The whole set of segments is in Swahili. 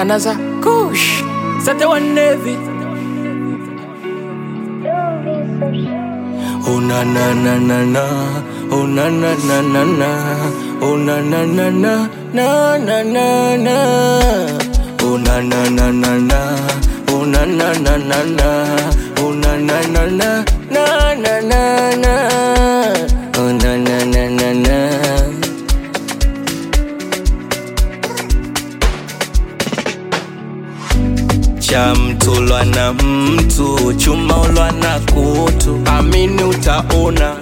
Another kush. Sate wa Navy. Oh na na na na na. Oh na na na na na. Oh na na na na na na na na. Oh na na na na na. Oh na na na na na. Oh na na na na na na na na. Oh na na na na na. cha mtu lwa na mtu chuma ulwa na kutu amini utaona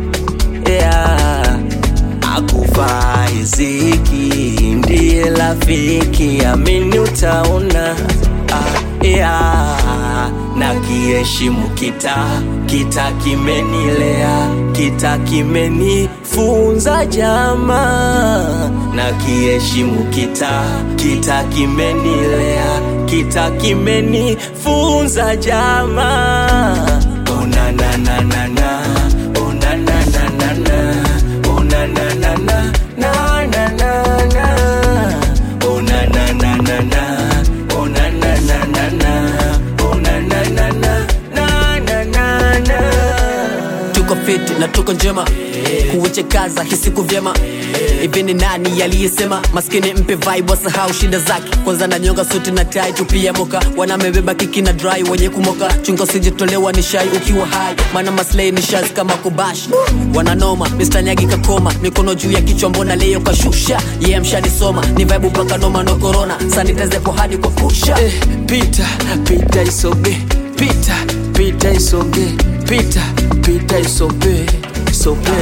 yeah. akuvaa riziki ndiye rafiki amini utaona ah, yeah. na kiheshimu kita kita kimenilea kita kimenifunza jamaa na kiheshimu kita kita kimenilea kita kimenifunza jamaa oh, na, na, na, na, na. Oh, na, na, na, na, na. Oh, na, na, na, na. Na, na, na, na. Oh, na, na, na, na, na. Oh, na, na, na, na, na. Oh, na, na, na, na. Na, na, na, na. tuko fiti na tuko njema kuwechekaza hisiku vyema hivi ni nani aliyesema maskini mpe vibe wasahau shida zake kwanza na nyonga suti na tai tupia moka wanamebeba kiki na dry wenye kumoka chunga usijitolewa ni shai ukiwa hai maana maslei ni shazi kama kubash wananoma Mr. nyagi kakoma mikono juu ya kichwa mbona leo kashusha ye yeah, mshanisoma ni vibe mpaka noma no corona sanitezepo hadi kwa kusha Eh, pita pita isoge pita pita isoge pita pita isoge isoge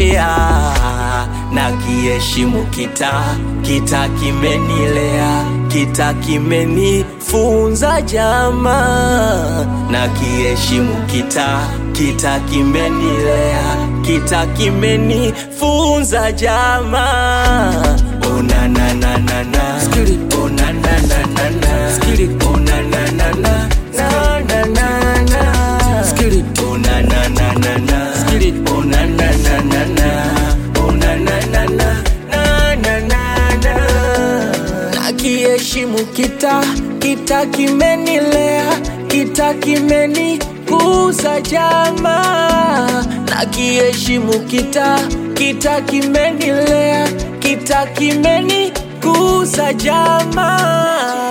yeah. na kiheshimu kita kita kimenilea kita kimenifunza jamaa na kiheshimu kita kita kimenilea kita kimenifunza jamaa oh, na, na, na, na, na. Oh, na, na, na, na, na. Oh, na, na, na, na. Na, na, na, na. Oh, na, na, na, na, na. Oh, na, na, na, na, na. Oh, na, na, na, na. Na, na, na, na. na kiheshimu kita kita kimenilea kita kimenikuza jamaa na kiheshimu kita kita kimenilea kita kimenikuza jamaa